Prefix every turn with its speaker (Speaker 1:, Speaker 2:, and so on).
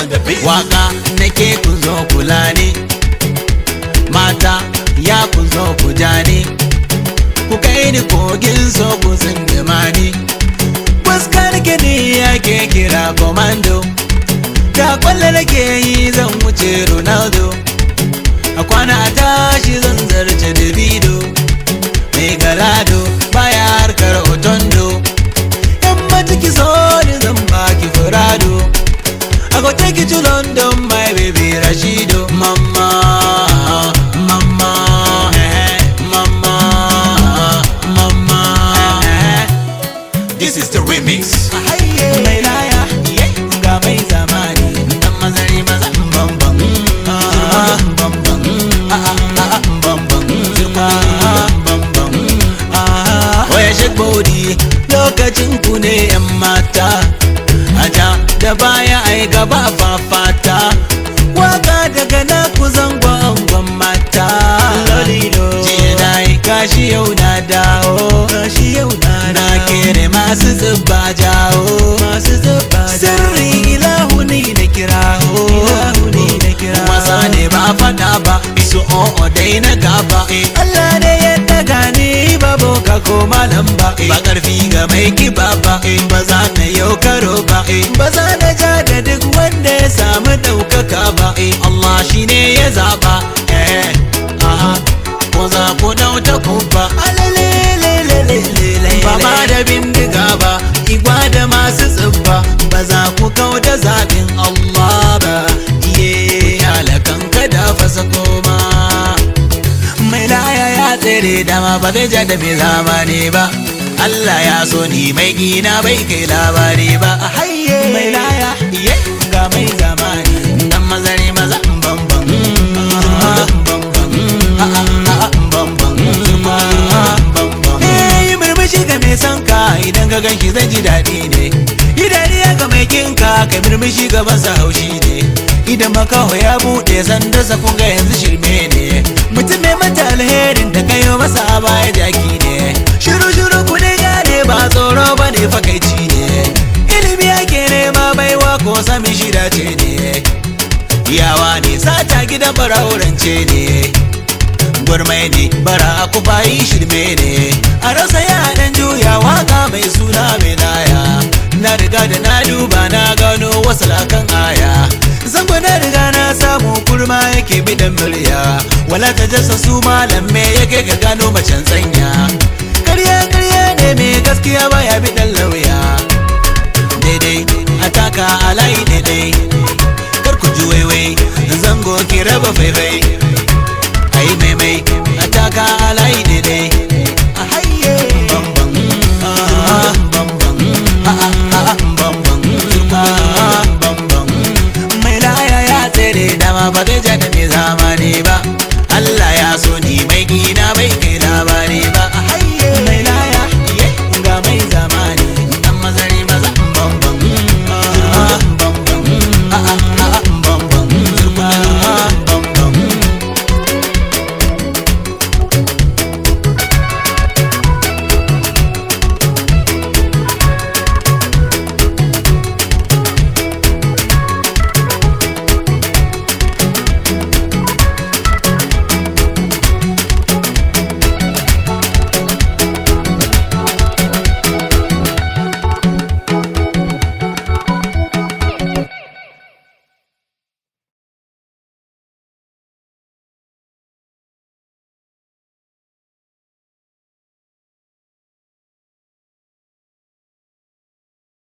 Speaker 1: on the beat.
Speaker 2: waka nake ku zo kula ne mata ya ku zo ku ja ne ku kai ni kogin so ku zindima ni fuskar gini ake kira komando ta kwalle nake yi zan wuce ronaldo a kwana a tashi zan zarce davido mai galado baya harkar otondo yan matiki so ni zan baki furado I go take you to London, my baby Rashido. Mama, mama, eh, mama, mama. eh.
Speaker 1: This is the remix.
Speaker 2: Mai laya, ga mai zamani. Dan mazari maza, bambam. Ah, bambam. Ah, ah, ah, bambam. Ah, bambam. Ah, Oya shake body, lokacin ku ne 'yan mata. Aja da baya ai gaba fafata Waka daga na ku zango angon mata Lolilo Jiya na yi kashi yau na dawo Kashi yau na Na kere masu zuba jawo Masu zuba Sirri ilahu ni na kirawo Ilahu ni na kirawo Wasa ne ba fada ba Isu o'o dai na gaba Allah ne ya daga ni ba boka ko malam ba Ba karfi ga mai kiba ba Ba za na yau karo ba Ba za na ja da duk wanda ya samu ɗaukaka ba Allah shi ne ya zaba eh aha ko za ku dauta ku ba ba ma da bindiga ba igwa da masu tsibba ba za ku kau da zaɓin Allah ba iye alakan kada fasa koma mai laya ya tsere dama ba zai ja da mai zamani ba Allah ya so ni mai gina bai kai labari ba hayye mai laya iye ga mai zamani dan mazari maza bambam yi murmushi ga mai son ka idan ka ganshi zai ji daɗi ne yi dariya ga mai kinka kai murmushi ga masa haushi ne idan makaho ya buɗe sanda sa kun ga yanzu shirme ne mutum mai mata alherin da kayo masa a baya jaki ne shiru shiru ku ne gane ba tsoro ba ne fakaici ne ilimi ake nema baiwa ko sami shida ce ne yawa ne sata gidan bara'urance ne gwarmai ne bara ku bayi shirme ne a rasa yaran juya waka mai suna mai laya na riga da na duba na gano wasu lakan aya zango na riga na samu kurma yake bidan murya wala ta jasa su malam me yake ga gano macen tsanya karya karya ne mai gaskiya baya bidan lauya daidai ataka a layi daidai kar ku ji waiwai zango ki raba faifai